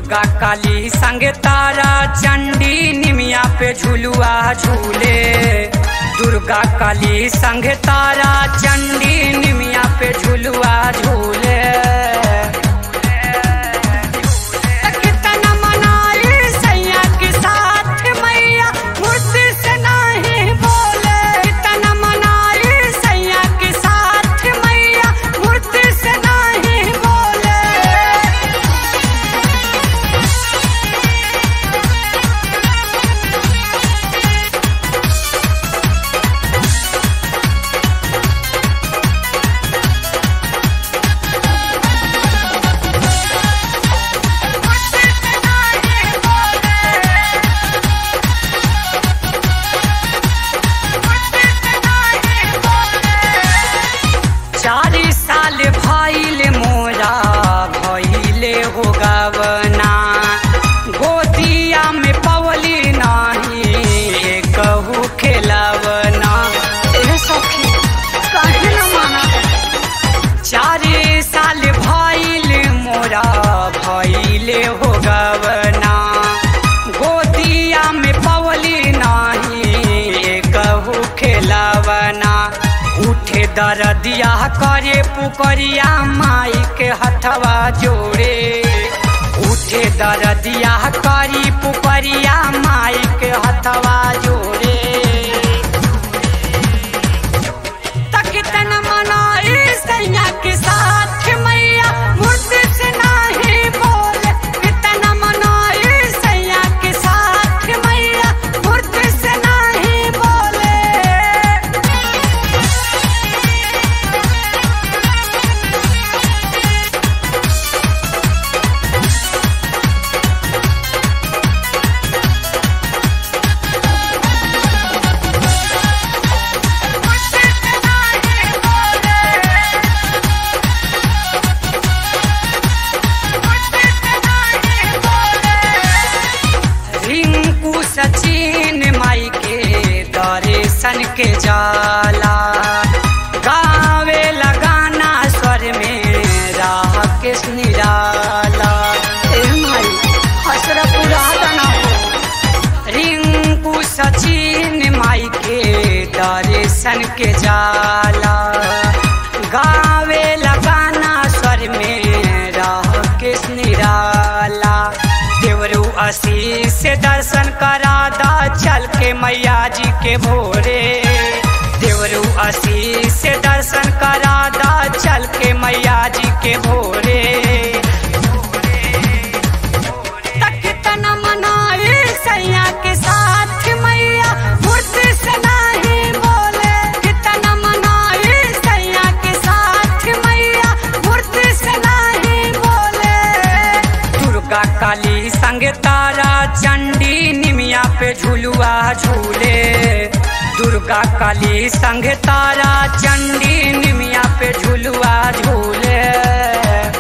दुर्गा काली संग तारा चंडी निमिया पे झुलुआ झूले दुर्गा काली संग तारा चंडी निमिया पे झुलुआ झूले कितना मनाई सैया के साथ मैया मुझसे से नहीं बोले कितना मनाई सैया के साथ मैया मुझसे से नहीं बोले चारी साल भइल मोरा भइले हो गवना गोदिया में पवली नाही कहू खेलवना ए सखी काहे न माना चारे साल भइल मोरा भइले हो गवना गोदिया में पवली नाही कहू खेलवना उठे दरदिया करे पुकरिया माई के हथवा जोड़े उठे दरदिया करी पुकरिया माई के हथवा जोड़े तकितन मनाई सैया के साथ मैया मुझसे से नहीं बोले कितन मनाई सैया के साथ मैया मुझसे से नहीं बोले रिंकू सचिन माई के दर्शन के जाला गावे लगाना स्वर में राह के निराला ए माई हसरा पुराना हो रिंकू सचिन माई के दर्शन के जाला गावे लगाना स्वर में राह के निराला देवरू आशीष से दर्शन करा दा चल के मैया जी के भोरे देवरू आशीष से दर्शन करा दा चल के मैया जी के भोरे कितना मनाए सैया के साथ मैया मुझसे से नहीं बोले कितना मनाए सैया के साथ मैया मुझसे से नहीं बोले दुर्गा काली संग तारा चंडी निमिया पे झुलुआ झूले दुर्गा काली संग तारा चंडी निमिया पे झुलुआ झूले